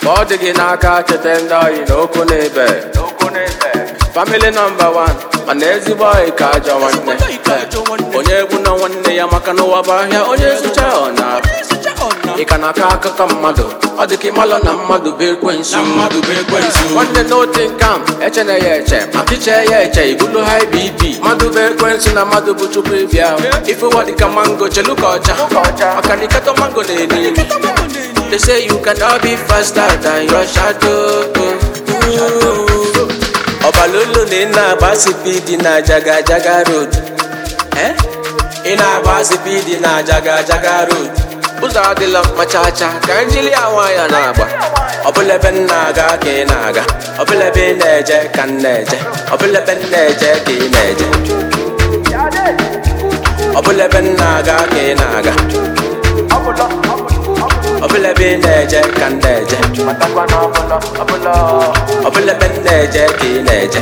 ma ọ dị gị n'aka cheta ndị oyi na okwu na-ebe famili nọmba wan mana ezigbo oyi ka ajọ nwanne onye egwu na nwanne ya maka n'ụwa bụ ahịa onye zụcha ọ na ị ka na-akọ akụkọ mmadụ ọ dị ka ịmalụ na mmadụ bụ ekwensu mmadụ bụ ekwensu nwanne n'otu nkam echena ya eche maka iche ya eche ibulu high bp mmadụ bụ ekwensu na mmadụ bụ chukwu ịbịa ife ụwa dịka mango chelu ka ọcha maka na iketo mango na-eri eri They say you cannot be faster than your shadow. ọbalolo na ị na-agba sipidi na jaga jaga road Eh? ị na-agba sipidi na jaga jaga road Ụzọ adịla mma chaa chaa ka njili ya nwayọ na-agba. ọbụla ebe m na-aga ka ị na-aga ọbụla ebe ị na-eje ka m na-eje ọbụla ebe m na-eje ka ị na-eje ọbụla ebe m na-aga ka ị na-aga ọbụla ebe ị na-eje ka m na-eje ọbụla ebe m na-eje ka ị na-eje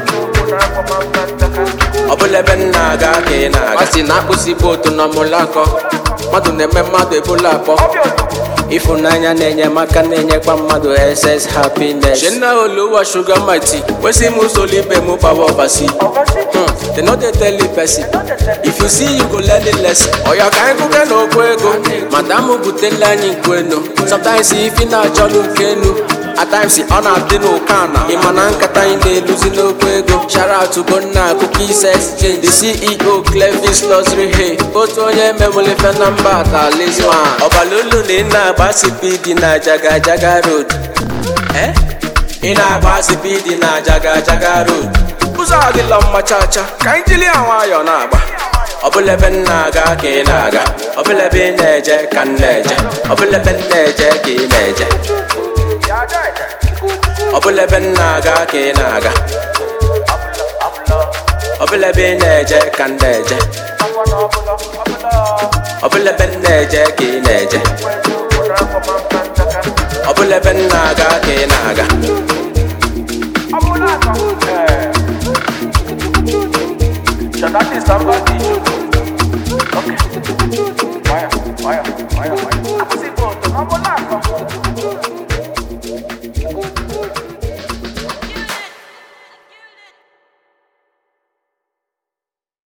ọbụla ebe m na-aga ka ị na-aga Ọ sị na akpụsi bootu na mụlakọ. Mmadụ na-eme mmadụ ebula akpọ. ịfụnanya na-enye maka na-enyekwa mmadụ ss happiness Shenna Oluwa sugar mighty. kwesị m usoro ibe m power oversee Hmm. they no dey tell the person if you see you go learn the lesson Ọya ka anyị kwuke n'okwu ego. Madam butela anyị nkwu enu. Sometimes ifi na-achọlụ nke enu. At times ọ na-adị n'ụka na ịma na nkata anyị na-eluzi n'okwu ego. Shout out to Gonna Cookies Exchange, the CEO Clevis Luxury Hay. Otu onye mewulefe na mba ata Lizman. ọbalolu na ị na-agba sipidi na jaga jaga road Eh? ị na-agba sipidi na jaga jaga road Ụzọ adịla mma chaa chaa ka anyị jiri ya nwayọọ na-agba. ọbụla ebe m na-aga ka ị na-aga ọbụla ebe ị na-eje ka m na-eje ọbụla ebe m na-eje ka ị na-eje ọbụla ebe m na-aga ka ị na-aga ọbụla ebe ị na-eje ka m na-eje ọbụla ebe m na-eje ka ị na-eje ọbụla ebe m na-aga ka ị na-aga That is somebody. Okay. Why? Why? Why? Why?